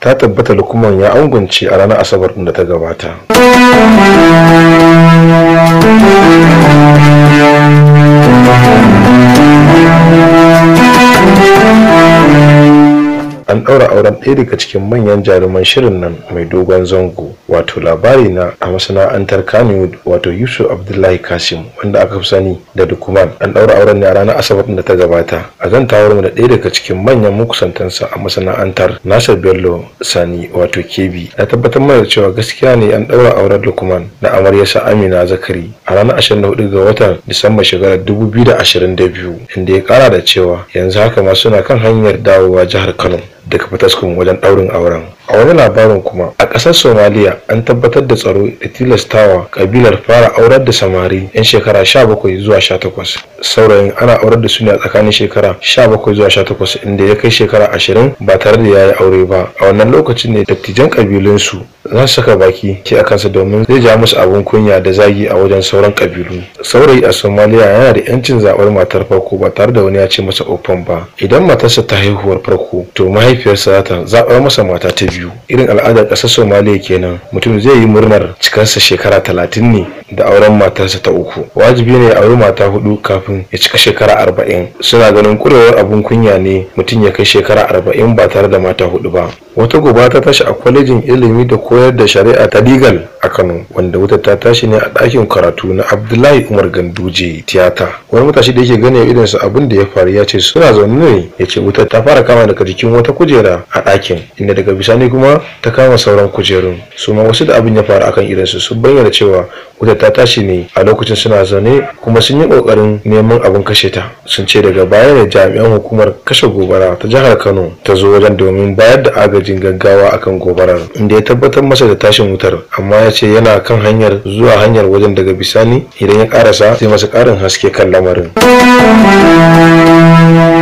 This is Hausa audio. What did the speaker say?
ta tabbata lukuman ya angunce a ranar asabar da ta gabata an ɗaura auren ɗaya daga cikin manyan jaruman shirin nan mai dogon zango wato labari na a masana'antar kanewood wato yusuf abdullahi kasim wanda aka fi sani da dukuman an ɗaura auren ne a ranar asabar da ta gabata a zantawar mu da ɗaya daga cikin manyan makusantansa a masana'antar nasir bello sani wato kebi na tabbatar mana da cewa gaskiya ne an ɗaura auren dukuman da amaryarsa amina zakari a ranar 24 ga watan disamba shekarar 2022 inda ya kara da cewa yanzu haka ma suna kan hanyar dawowa jihar kano daga fataskun wajen ɗaurin auren a wani labarin kuma a ƙasar somaliya an tabbatar da tsaro da tilastawa kabilar fara aurar da samari 'yan shekara 17 zuwa 18 saurayin ana aurar da su ne a tsakanin shekara 17 zuwa 18 inda ya kai shekara 20 ba tare da ya yi aure ba a wannan lokacin ne dattijan kabilunsu za su saka baki ke a kansa domin zai ja musu abin kunya da zagi a wajen sauran kabilu saurayi a somaliya yana da yancin zaɓar matar farko ba tare da wani ya ce masa ofan ba idan matarsa ta haihuwar farko to mahaifiyarsa za ta zaɓar masa mata ta biyu irin al'adar ƙasar somaliya kenan mutum zai yi murnar cikarsa shekara talatin ne da auren matarsa ta uku wajibi ne ya auri mata hudu kafin ya cika shekara arba'in suna ganin kurewar abin kunya ne mutum ya kai shekara arba'in ba tare da mata hudu ba wata gobe ta tashi a kwalejin ilimi da koyar da shari'a ta legal a kano wanda wutar ta tashi ne a ɗakin karatu na abdullahi umar ganduje tiyata wani matashi da yake gane irinsa abin da ya faru ya ce suna zaune ne ya ce wutar ta fara kama daga jikin wata kujera a ɗakin inda daga bisani kuma ta kama sauran kujerun su ma wasu da abin ya faru akan irinsu sun bayyana cewa wutar ta tashi ne a lokacin suna zaune kuma sun yi kokarin neman abin kashe ta sun ce daga baya ne jami'an hukumar kashe gobara ta jihar kano ta zo wajen domin bayar da agajin gaggawa akan gobarar inda ya tabbatar masa da tashin wutar amma ya ce yana kan hanyar zuwa hanyar wajen daga bisani idan ya karasa sai masa karin haske kan lamarin